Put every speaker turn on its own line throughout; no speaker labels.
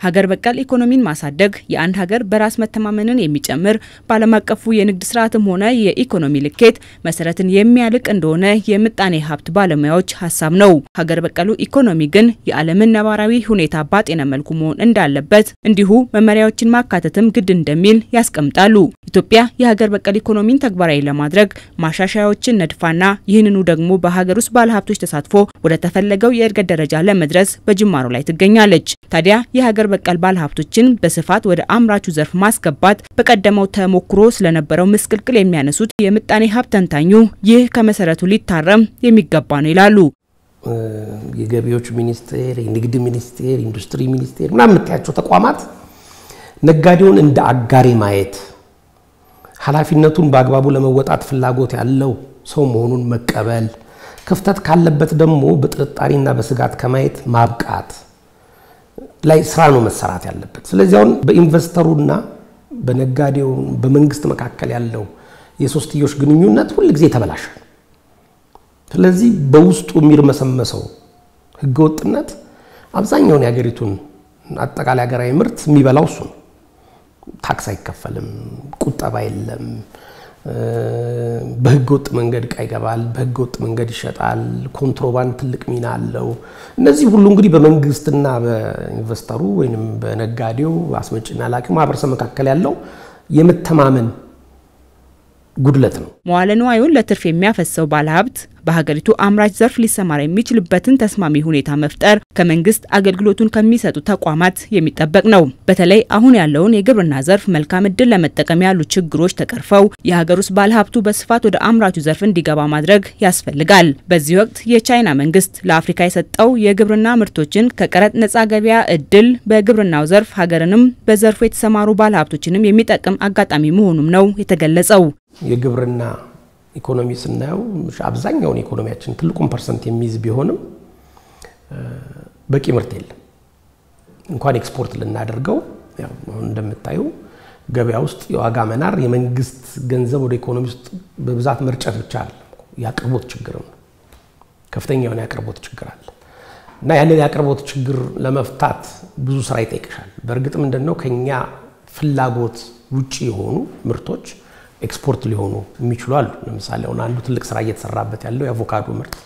ሀገር በቀል ኢኮኖሚን ማሳደግ የአንድ ሀገር በራስ መተማመንን የሚጨምር በዓለም አቀፉ የንግድ ስርዓትም ሆነ የኢኮኖሚ ልኬት መሰረትን የሚያልቅ እንደሆነ የምጣኔ ሀብት ባለሙያዎች ሀሳብ ነው። ሀገር በቀሉ ኢኮኖሚ ግን የዓለምን ነባራዊ ሁኔታ ባጤነ መልኩ መሆን እንዳለበት እንዲሁ መመሪያዎችን ማካተትም ግድ እንደሚል ያስቀምጣሉ። ኢትዮጵያ የሀገር በቀል ኢኮኖሚን ተግባራዊ ለማድረግ ማሻሻያዎችን ነድፋና ይህንኑ ደግሞ በሀገር ውስጥ ባለሀብቶች ተሳትፎ ወደ ተፈለገው የእድገት ደረጃ ለመድረስ በጅማሮ ላይ ትገኛለች። ታዲያ የሀገር በቀል ባለሀብቶችን በስፋት ወደ አምራቹ ዘርፍ ማስገባት በቀደመው ተሞክሮ ስለነበረው ምስቅልቅል የሚያነሱት የምጣኔ ሀብት ተንታኙ ይህ ከመሰረቱ ሊታረም የሚገባ ነው ይላሉ።
የገቢዎች ሚኒስቴር፣ የንግድ ሚኒስቴር፣ ኢንዱስትሪ ሚኒስቴር ምናምን የምታያቸው ተቋማት ነጋዴውን እንደ አጋሪ ማየት ኃላፊነቱን በአግባቡ ለመወጣት ፍላጎት ያለው ሰው መሆኑን መቀበል፣ ክፍተት ካለበት ደግሞ በጥርጣሬና በስጋት ከማየት ማብቃት ላይ ስራ ነው መሰራት ያለበት። ስለዚህ አሁን በኢንቨስተሩና በነጋዴው በመንግስት መካከል ያለው የሶስትዮሽ ግንኙነት ሁል ጊዜ ተበላሻል። ስለዚህ በውስጡ የሚርመሰመሰው ህገወጥነት አብዛኛውን የሀገሪቱን አጠቃላይ ሀገራዊ ምርት የሚበላው እሱ ነው። ታክስ አይከፈልም፣ ቁጠባ የለም፣ በህገ ወጥ መንገድ እቃ ይገባል፣ በህገ ወጥ መንገድ ይሸጣል፣ ኮንትሮባንድ ትልቅ ሚና አለው። እነዚህ ሁሉ እንግዲህ በመንግስትና በኢንቨስተሩ ወይም በነጋዴው አስመጭና ላኪው ማህበረሰብ መካከል ያለው የመተማመን ጉድለት ነው።
መዋለ ንዋዩን ለትርፍ የሚያፈሰው ባለሀብት በሀገሪቱ አምራች ዘርፍ ሊሰማራ የሚችልበትን ተስማሚ ሁኔታ መፍጠር ከመንግስት አገልግሎቱን ከሚሰጡ ተቋማት የሚጠበቅ ነው። በተለይ አሁን ያለውን የግብርና ዘርፍ መልካም እድል ለመጠቀም ያሉ ችግሮች ተቀርፈው የሀገር ውስጥ ባለሀብቱ በስፋት ወደ አምራቹ ዘርፍ እንዲገባ ማድረግ ያስፈልጋል። በዚህ ወቅት የቻይና መንግስት ለአፍሪካ የሰጠው የግብርና ምርቶችን ከቀረጥ ነጻ ገበያ እድል በግብርናው ዘርፍ ሀገርንም በዘርፉ የተሰማሩ ባለሀብቶችንም የሚጠቅም አጋጣሚ መሆኑም ነው የተገለጸው።
የግብርና ኢኮኖሚ ስናየው አብዛኛውን ኢኮኖሚያችን ትልቁን ፐርሰንት የሚይዝ ቢሆንም በቂ ምርት የለም። እንኳን ኤክስፖርት ልናደርገው አሁን እንደምታዩ ገበያ ውስጥ የዋጋ መናር የመንግስት ገንዘብ ወደ ኢኮኖሚ ውስጥ በብዛት መርጨት ብቻ አለ፣ የአቅርቦት ችግርም ነው። ከፍተኛ የሆነ የአቅርቦት ችግር አለ እና ያንን የአቅርቦት ችግር ለመፍታት ብዙ ስራ ይጠይቅሻል። በእርግጥ ምንድን ነው ከኛ ፍላጎት ውጭ የሆኑ ምርቶች ኤክስፖርት ሊሆኑ የሚችሉ አሉ። ለምሳሌ አሁን አንዱ ትልቅ ስራ እየተሰራበት ያለው የአቮካዶ ምርት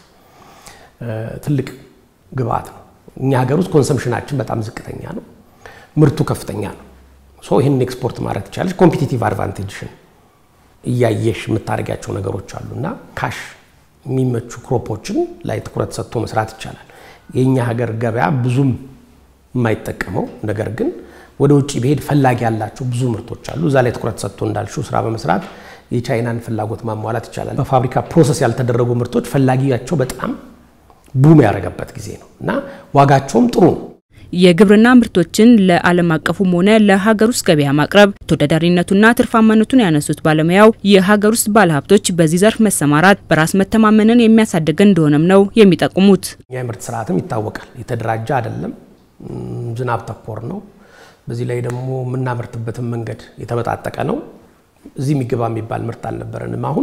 ትልቅ ግብአት ነው። እኛ ሀገር ውስጥ ኮንሰምሽናችን በጣም ዝቅተኛ ነው፣ ምርቱ ከፍተኛ ነው። ሶ ይህንን ኤክስፖርት ማድረግ ትቻለች። ኮምፒቲቲቭ አድቫንቴጅሽን እያየሽ የምታደርጊያቸው ነገሮች አሉ እና ካሽ የሚመቹ ክሮፖችን ላይ ትኩረት ሰጥቶ መስራት ይቻላል። የእኛ ሀገር ገበያ ብዙም የማይጠቀመው ነገር ግን ወደ ውጭ ብሄድ ፈላጊ ያላቸው ብዙ ምርቶች አሉ። እዛ ላይ ትኩረት ሰጥቶ እንዳልሽው ስራ በመስራት የቻይናን ፍላጎት ማሟላት ይቻላል። በፋብሪካ ፕሮሰስ ያልተደረጉ ምርቶች ፈላጊያቸው በጣም ቡም ያደረገበት ጊዜ ነው እና ዋጋቸውም ጥሩ ነው።
የግብርና ምርቶችን ለዓለም አቀፉም ሆነ ለሀገር ውስጥ ገበያ ማቅረብ ተወዳዳሪነቱና ትርፋማነቱን ያነሱት ባለሙያው የሀገር ውስጥ ባለሀብቶች በዚህ ዘርፍ መሰማራት በራስ መተማመንን የሚያሳድግ እንደሆነም ነው የሚጠቁሙት።
የምርት ስርዓትም ይታወቃል። የተደራጀ አይደለም፣ ዝናብ ተኮር ነው። በዚህ ላይ ደግሞ የምናመርትበትን መንገድ የተበጣጠቀ ነው። እዚህ የሚገባ የሚባል ምርት አልነበረንም። አሁን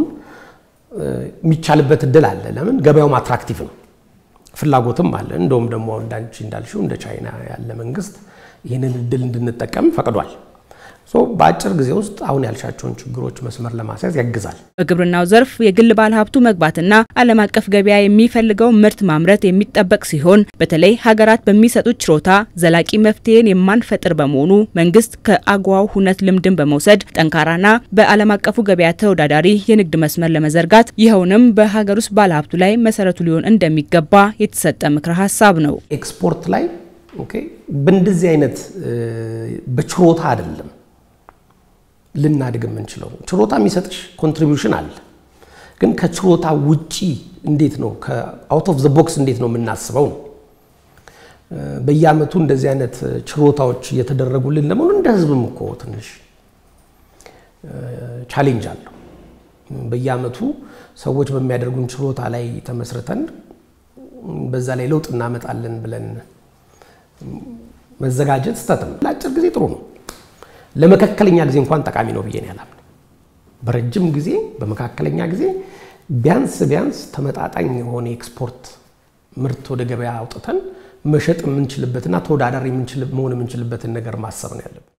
የሚቻልበት እድል አለ። ለምን ገበያውም አትራክቲቭ ነው፣ ፍላጎትም አለ። እንደውም ደግሞ እንዳንቺ እንዳልሽው እንደ ቻይና ያለ መንግስት ይህንን እድል እንድንጠቀም ፈቅዷል። በአጭር ጊዜ ውስጥ አሁን ያልሻቸውን ችግሮች መስመር ለማስያዝ ያግዛል።
በግብርናው ዘርፍ የግል ባለሀብቱ መግባትና ዓለም አቀፍ ገበያ የሚፈልገው ምርት ማምረት የሚጠበቅ ሲሆን በተለይ ሀገራት በሚሰጡት ችሮታ ዘላቂ መፍትሄን የማንፈጥር በመሆኑ መንግስት ከአጓው ሁነት ልምድን በመውሰድ ጠንካራና በዓለም አቀፉ ገበያ ተወዳዳሪ የንግድ መስመር ለመዘርጋት ይኸውንም በሀገር ውስጥ ባለሀብቱ ላይ መሰረቱ ሊሆን እንደሚገባ የተሰጠ ምክረ ሀሳብ ነው።
ኤክስፖርት ላይ በእንደዚህ አይነት በችሮታ አይደለም ልናድግ የምንችለው ችሮታ የሚሰጥሽ ኮንትሪቢዩሽን አለ። ግን ከችሮታ ውጪ እንዴት ነው ከአውት ኦፍ ዘ ቦክስ እንዴት ነው የምናስበው ነው። በየአመቱ እንደዚህ አይነት ችሮታዎች እየተደረጉልን ለመሆኑ እንደ ህዝብም እኮ ትንሽ ቻሌንጅ አለው። በየአመቱ ሰዎች በሚያደርጉን ችሮታ ላይ ተመስርተን በዛ ላይ ለውጥ እናመጣለን ብለን መዘጋጀት ስህተት ነው። ለአጭር ጊዜ ጥሩ ነው። ለመካከለኛ ጊዜ እንኳን ጠቃሚ ነው ብዬ ነው ያላምን። በረጅም ጊዜ በመካከለኛ ጊዜ ቢያንስ ቢያንስ ተመጣጣኝ የሆነ ኤክስፖርት ምርት ወደ ገበያ አውጥተን መሸጥ የምንችልበትና ተወዳዳሪ መሆን የምንችልበትን ነገር ማሰብ ነው ያለብን።